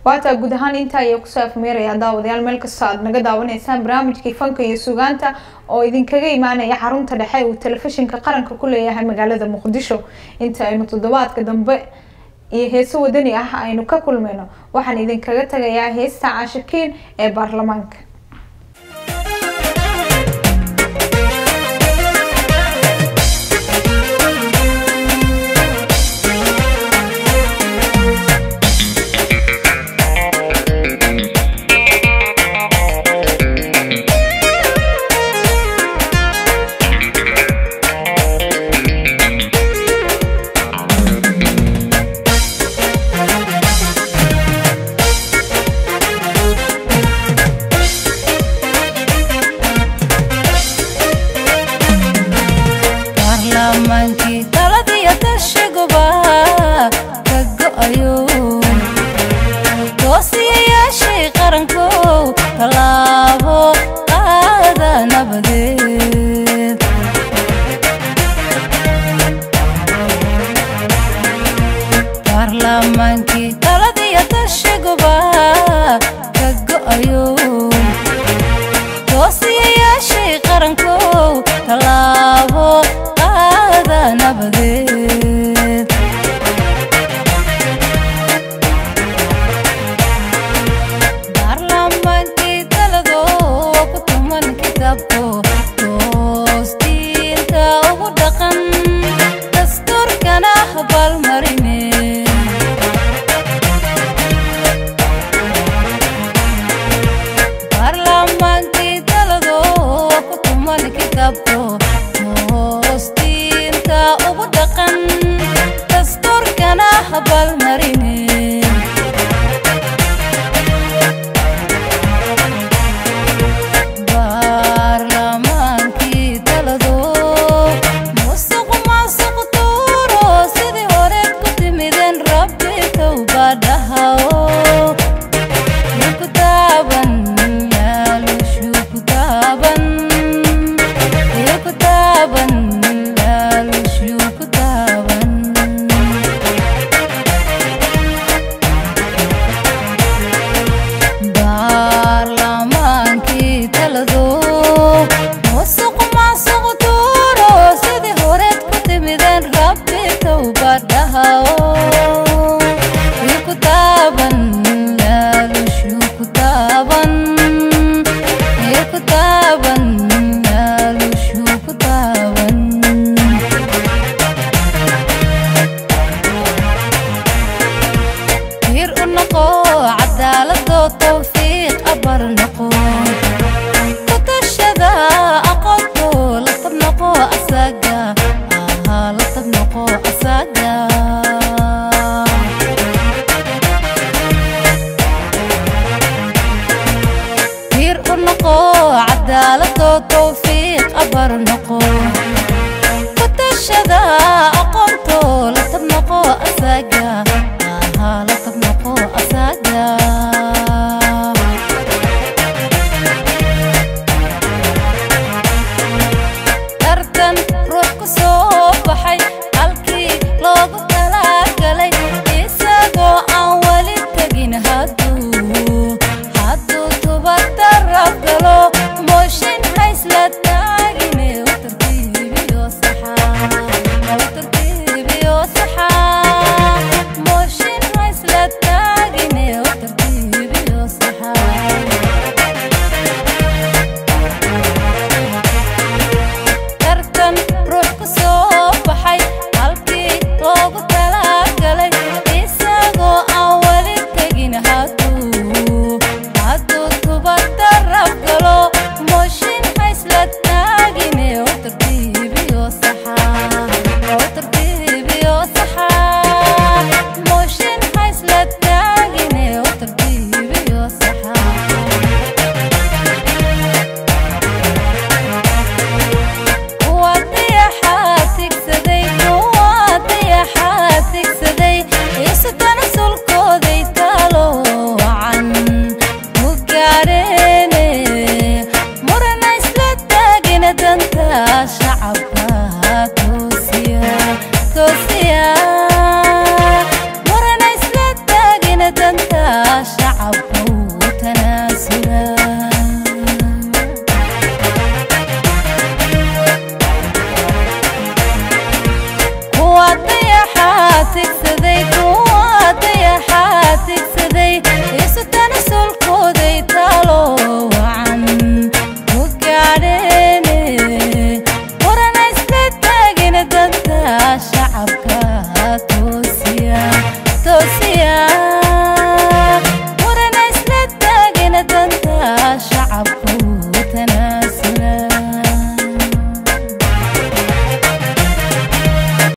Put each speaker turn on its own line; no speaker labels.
waataa guud ahaan intaa ayaa kusoo afmeeraya daawadayaal meel kastoo aad naga daawanaysaan barnaamijkii fanka iyo sugaanta oo idinkaga imaanaya xarunta dhexe uu telefishinka qaranka ku leeyahay magaalada muqdisho inta aynu toddobaadka dambe iyo heeso wadani ah aynu ka kulmayno waxaan idinkaga tagayaa heesta caashikiin ee baarlamaanka
baarlamaankii taladiyo tashaguba ka go-ayo doosiyayaashii qarankow tallaabo qaada nabadeed baarlamaankii taladiyo tashaguba ka go-ayo doosiyayaashii qarankow tallaabo qaada nabadeed baarlamaankii talado ku tuman kitaabko toostiinta ugu dhaqan dastuurkana habaalmarine baarlamaankii talado ku tuman kitaabko toostiinta ugu dhaqan dastuurkana habaalmarine baarlamaankii talado musuq maasuq tuuro sidii hore ku timideen rabbi towbadhahao ku taaban laalushu ku taaban ku taaban laalushu ku taaban baarlamaankii talado musuq maasuq tuuro sidii horeed ku timideen rabbi towbadhahao ku taaban laalushu ku taaban ku taaban laalushu ku taaban hir u noqo cadaalado towfiiq abar noqo ku tashada aqoonto la tab noqo asaga ahaa la tab noqo asaga hir u noqo cadaalado towfiiq abar noqo ku tashada